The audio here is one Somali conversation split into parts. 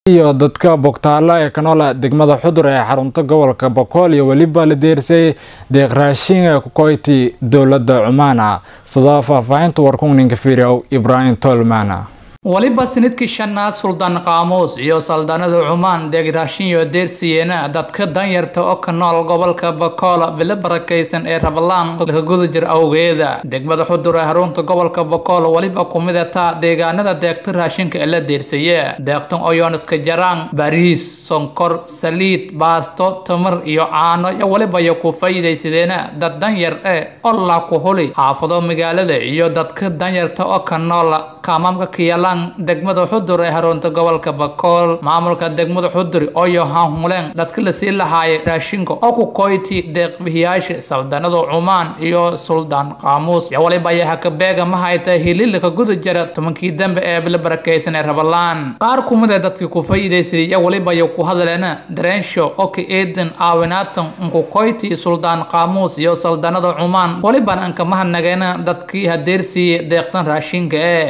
iyo dadka bogtaalo ee ka nool degmada xudur ee xarunta gobolka bokool iyo weliba la deersay deeq raashin ee ku koyti dowladda cumaana sida faahfaahinta warkungninka fiiriyow ibraahim tolmana waliba sanadkii shanaad suldaan qaamuus iyo saldaanada cumaan deegraashinyo deersiyeena dadka danyarta oo ka nool gobolka bakool bilo barakaysan ee rabalaan laka guda jir awgeeda degmada xudur ee harunta gobolka bakool waliba kumidata deegaanada deegta raashinka ee la deersaya deeqtan oyoniska jaraan bariis sonkor saliid baasto tamar iyo caano iyo waliba yo ku faa'iidaysadeena dad danyar eh oo la ku huli xaafado magaalada iyo dadka danyarta oo ka nool kaamaamka kiyalaan degmada xudur ee harunta gobolka bakool maamulka degmada xudur oyo hanhuleen dadka lasii lahaayay raashinka oo ku koyti deeqbihiyaasha saldanada cumaan iyo suldaan qaamuus iyo waliba ayaha kabeega ma hayta hililka guda jira tobankii dambe ee bila barakaysan ee rabalaan qaar kumid ee dadkii ku faa'iidaysaday iyo waliba iyo ku hadleena dareensho oo ka eedan aawinaatan unku koyti suldaan qaamuus iyo saldanada cumaan waliban anka mahadnageena dadkii hadeersiiyey deeqtan raashinka ee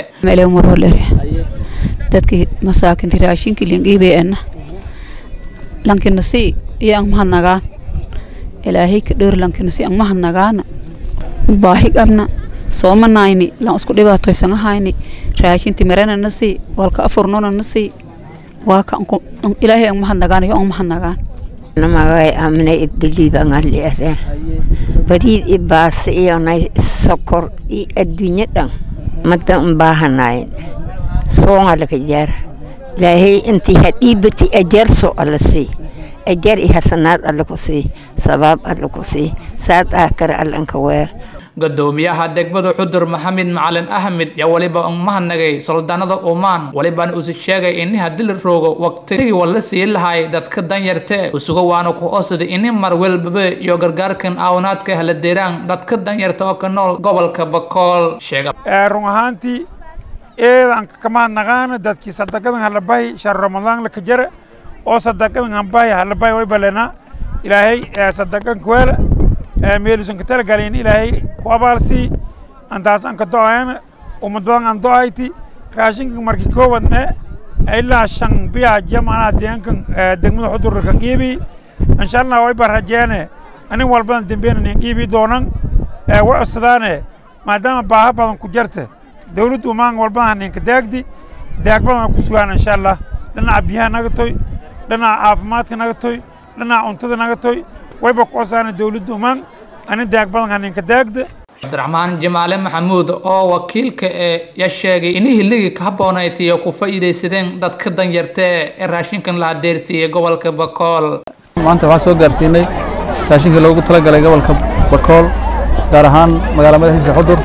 dadkii masaakinti raashinki lingiibeena lankina si iyo ang mahadnagaan ilaahay ka dheer lankina si ang mahadnagaana baahi qabna soomanayni lan isku dhibaatoysanahayni raashinti maranana si walka afurnonana si waa ka ilaahay ang mahadnagaan iyo ang mahadnagaan namagay amne ibdiliibangali are bariid i baase iyo nay sokor i adduunyo dhan mada un baahanayn soonga laka jaar ilaahay intii hadhiibati ajar soo alla sii ajar i hasanaad alla ku sii sabaab alla ku sii saad aakare allanka weer gudoomiyaha degmada xudur maxamed macalin ahmed yaa waliba un mahadnagay soldaanada umaan walibana usi sheegay ini haddii la roogo waqtigii wala sii lahay dadka danyarte usuga waana ku osada ini mar welbabe iyo gargaarkan aawanaadka hala deeraan dadka danyarta oo ka nool gobolka bakool sheega run ahaantii eedan kamahadnaqaana dadkii sadaqadan halabahi shahru ramadaan laka jara oo sadaqadan hanbahi halabahi way balena ilaahay sadaqan kuweela meelusan ka talagalin ilaahay ku abaalsii antaas an ka do-ayana umad badan an do-ayti raashinka markii koobadne ilaa shan biya jamana deegankan degmada xudurka ka qiibi insha allah way ba rajeene anin walbadan dembeen nin qiibi doonan way codsadaane maadaama baaha badan ku jarta dawladdu maan walbadan ninka daagdi daag badan ku sugaan insha allah dhinaca biyaha naga toy dhinaca caafimaadka naga toy dhinaca cuntada naga toy wayba ku codsaana dawladdu maan ani daag badan haninka daagda cabdiraxmaan jamaale maxamuud oo wakiilka ee ya sheegay in hilligii ka habboonayd iyo ku faa'iidaysadeen dadka danyarta ee raashinkan la hadeersiiyey gobolka bakool maanta waxaan soo gaarsiinay raashinkii loogu talagalay gobolka bakool gaar ahaan magaala madaxiisa xudur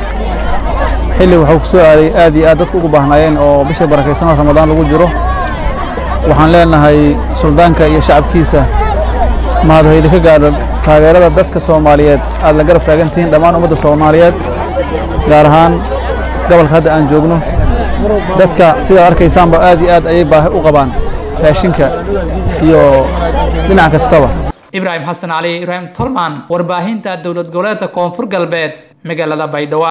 xilli wuxuu ku soo aaday aad iyo aad dadku ugu baahnaayeen oo bisha barakaysanoo ramadaan lagu jiro waxaan leenahay suldaanka iyo shacabkiisa mahadhoydi ka gaadha taageerada dadka soomaaliyeed aad la garab taagantihiin dhammaan ummadda soomaaliyeed gaar ahaan gobolka hadda aan joogno dadka sidaad arkaysaanba aad iyo aad ayay baahi u qabaan raashinka iyo dhinac kastaba ibraahim xasan cali ibraahim tolman warbaahinta dowlad goboleedka koonfur galbeed magaalada baydhabo